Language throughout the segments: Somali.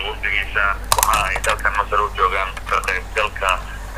iyo wafdigiisa waxa ay dalkan masar u joogaan ka qaybgalka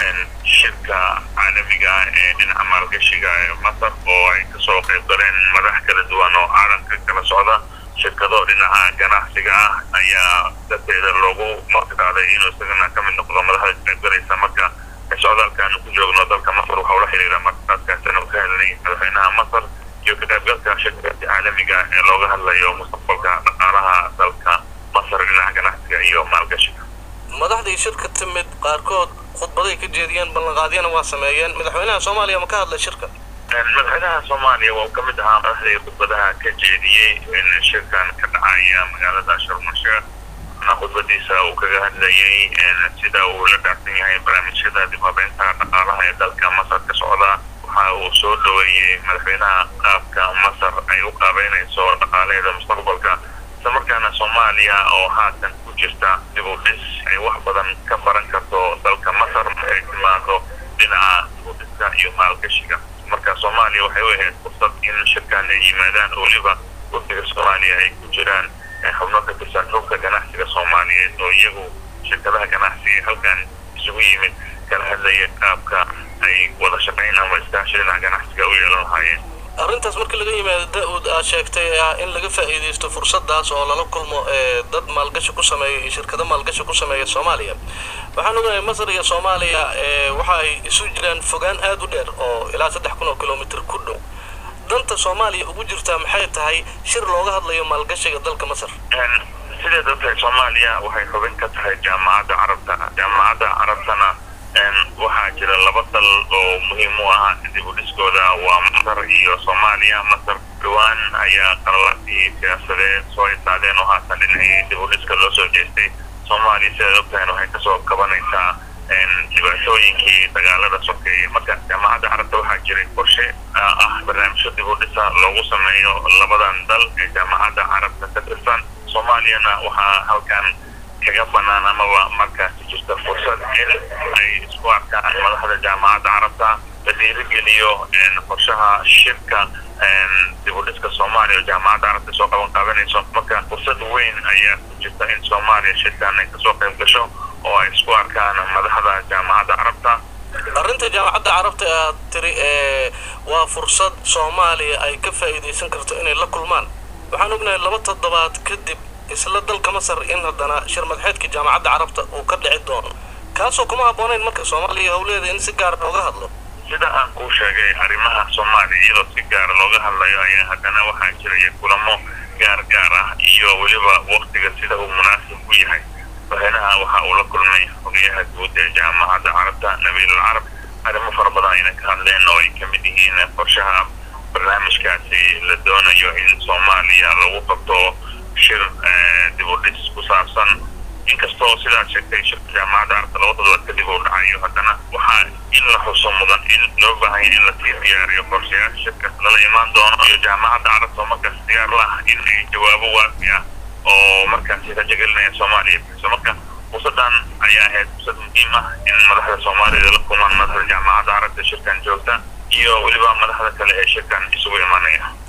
shirka caalamiga ah ee dhinaca maalgashiga ee masar oo ay kasoo qayb galeen madax kala duwan oo caalamka kala socda shirkado dhinaca ganacsiga ah ayaa darteeda loogu martiqaaday inuu isagana ka mid noqdo madaxda ka qaybgalaysa marka socdaalkaanu ku joogno dalka masar waxa ula xiriira martiqaadkaasina ka helnay madaxweynaha masar iyo ka qaybgalka shirka caalamiga ee looga hadlayo mustaqbalka dhaqaalaha dalka masar dhinaca ganacsiga iyo maalgashiga madaxdii shirka timid qaarkood khudbaday ka jeediyeen ballanqaadyana waa sameeyeen madaxweynaha soomaaliya ma ka hadlay shirka madaxweynaha soomaaliya waa kamid ahaa madaxdii khudbadaha ka jeediyey in shirkan ka dhacaya magaalada sharmasheekh khudbadiisa uu kaga hadlayay sida uu la dhaafsan yahay barnaamijyada dib habeynta dhaqaalaha ee dalka masar ka socda waxa uu soo dhaweeyey madaxweynaha qaabka masar ay u qaabeynayso dhaqaalaheeda mustaqbalka islamarkaana soomaaliya oo haatan ku jirta dib u dhis ay wax badan ka baran karto dalka masar markay timaado dhinaca dib u dhiska iyo maalgashiga marka soomaaliya waxay u ahayd fursad in shirkan ay yimaadaan oo weliba wafdiga soomaaliya ay ku jiraan xubno ka tirsan xubka ganacsiga soomaaliyeed oo iyagu shirkadaha ganacsiga halkan isugu yimid kala hadlaya qaabka ay wada shaqayn ama iskaashi dhinaca ganacsiga u yeelan lahaayeen arrintaas markii laga yimaado da-ud aad sheegtay ah in laga faa'iidaysto fursadaas oo lala kulmo dad maalgashi ku sameeya iyo shirkado maalgashi ku sameeya soomaaliya waxaan ogahay masar iyo soomaaliya waxa ay isu jiraan fogaan aada u dheer oo ilaa saddex kun oo kilomitr ku dhow danta soomaaliya ugu jirtaa maxay tahay shir looga hadlayo maalgashiga dalka masar sideed ogtahay soomaaliya waxay xubin ka tahay jaamacadda carabta jaamacadda carabtana waxaa jira laba dal oo muhiim u ah dib u dhiskooda waa masar iyo soomaaliya masar dhawaan ayaa qaralaadii siyaasadeed soo isaadeen oo haatan dhinacii dib u dhiska loo soo jeestay soomaaliya sidaad ogtahan waxay kasoo kabanaysaa dhibaatooyinkii dagaalada sokeeyey marka jaamacadda carabta waxaa jiray qorshe ah barnaamijyo dib u dhisa loogu sameeyo labadan dal ee jaamacadda carabta ka tirsan soomaaliyana waxaa halkan kaga banaan amaba markaasi jirta fursad in ay isku arkaan madaxda jaamacadda carabta la dhiirigeliyo qorshaha shirka dib u dhiska soomaaliya oo jaamacadda carabta soo qaban qaadanayso marka fursad weyn ayaa ku jirta in soomaaliya shirkan ay kasoo qayb gasho oo ay isku arkaan madaxda jaamacadda carabta arrinta jaamacadda carabta aad tiri waa fursad soomaaliya ay ka faa'iidaysan karto inay la kulmaan waxaan ognahay laba toddobaad kadib isla dalka masar in haddana shir madaxeedka jaamacadda carabta uu ka dhici doono kaasoo kuma habboonayn marka soomaaliya howleeda in si gaara looga hadlo sida aan kuu sheegay arrimaha soomaaliya iyadoo si gaara looga hadlayo ayaa haddana waxaa jiraya kulamo gaar gaar ah iyo weliba waktiga sida uu munaasib u yahay madaxweynaha waxa uu la kulmay xogayaha guud ee jaamacadda carabta nabiil alcarab arrimo fara badan ayna ka hadleen oo ay ka mid yihiin qorshaha barnaamijkaasi la doonayo in soomaaliya lagu qabto shir dib u dhis ku saabsan inkastoo sidaad sheegtay shirka jaamacadda carabta laba toddobaad kadib uu dhacayo haddana waxaa in la xuso mudan in loo baahanya in lasii diyaariyo qorshayaasha shirka lala imaan doono iyo jaamacadda carabta oo markaas diyaar lah in ay jawaabo waafi ah oo markaasi rajagelinaya soomaaliya bixiso marka fursadan ayaa ahayd fursad muhiim ah in madaxda soomaaliyada la kulmaan madaxda jaamacadda carabta shirkan joogta iyo weliba madaxda kale ee shirkan isugu imanaya